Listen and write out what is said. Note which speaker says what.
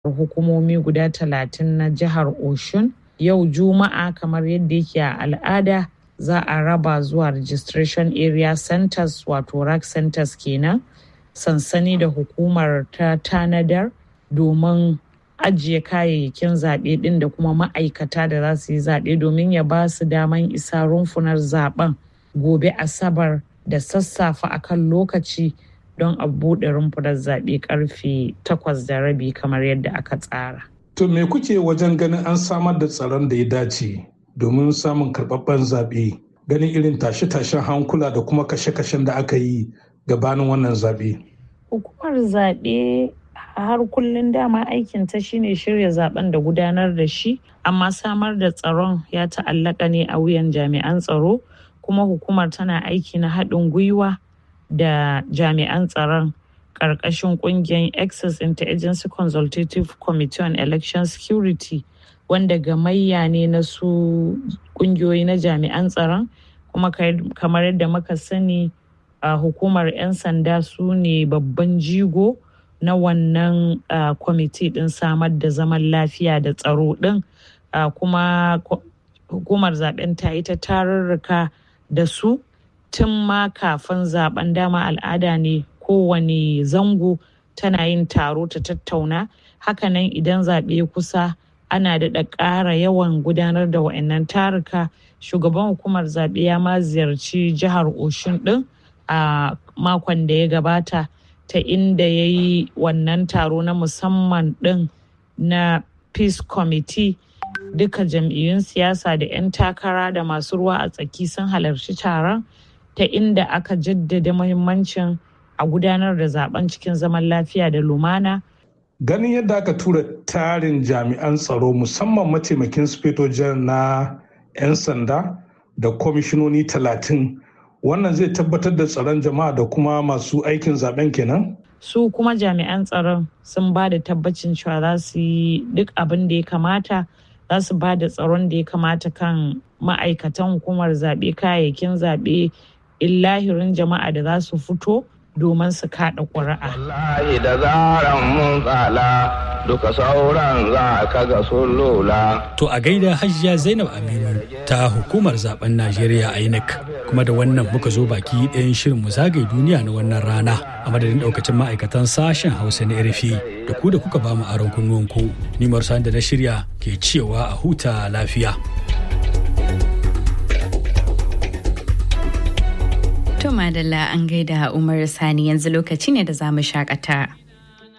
Speaker 1: hukumomi guda talatin na jihar Oshun. Yau Juma'a kamar yadda yake a al'ada za a raba zuwa registration area centers wato rack centers kenan sansani da hukumar ta tanadar domin ajiye kayayyakin zaɓe ɗin da kuma ma'aikata da za su yi zaɓe domin ya ba su daman isa rumfunar zaɓen gobe asabar da sassafe akan lokaci don a buɗe rumfunar zaɓe karfe takwas da rabi kamar yadda aka tsara.
Speaker 2: To me kuke wajen ganin an samar da tsaron da ya dace domin samun karɓaɓɓen zaɓe ganin irin tashe-tashen hankula da kuma kashe-kashen da aka yi gabanin wannan zaɓe?
Speaker 1: Hukumar zaɓe har kullum dama aikin ta shine shirya zaben da gudanar da shi amma samar da tsaron ya ta'allaka ne a wuyan jami'an tsaro kuma hukumar tana aiki na haɗin gwiwa da jami'an tsaron ƙarƙashin ƙungiyar access interagency consultative committee on election security wanda gamayya ne na su ƙungiyoyi na jami'an tsaron kuma kamar yadda muka sani a hukumar 'yan sanda su ne babban jigo na wannan kwamiti din samar da zaman lafiya da tsaro din kuma hukumar zaben ta yi ta tarurruka da su tun ma kafin zaben dama al'ada ne kowane zango tana yin taro ta tattauna hakanan idan zaɓe kusa ana daɗa ƙara yawan gudanar da wa'annan taruka shugaban hukumar zaɓe ya ma ziyarci jihar oshun ɗin a makon da ya gabata ta inda ya yi wannan taro na musamman ɗin na peace committee duka jam'iyyun siyasa da 'yan takara da masu ruwa a tsaki sun halarci taron ta inda aka jaddada muhimmancin a gudanar da zaben cikin zaman lafiya da lumana
Speaker 2: ganin yadda aka tura tarin jami'an tsaro musamman mataimakin sufetojen na 'yan sanda da kwamishinoni talatin wannan zai tabbatar da tsaron jama'a da kuma masu aikin zaben kenan
Speaker 1: su kuma jami'an tsaron sun ba da tabbacin cewa za su yi duk abin da ya kamata za su ba da tsaron da ya kamata kan ma'aikatan hukumar zaɓe kayayyakin zaɓe illahirin jama'a da za su fito domin su kaɗa ƙuri'a.
Speaker 3: Wallahi da zaran mun tsala duka sauran za ka ga sun lola.
Speaker 4: To a gaida hajiya Zainab Aminu ta hukumar zaben Najeriya INEC kuma da wannan muka zo baki ɗayan shirin mu zagaye duniya na wannan rana a madadin ɗaukacin ma'aikatan sashen Hausa na RFI da ku da kuka ba mu aron kunnuwanku. Ni Marsan da na shirya ke cewa a huta lafiya.
Speaker 5: To Madalla an gaida Umar Sani yanzu lokaci ne da za mu shakata.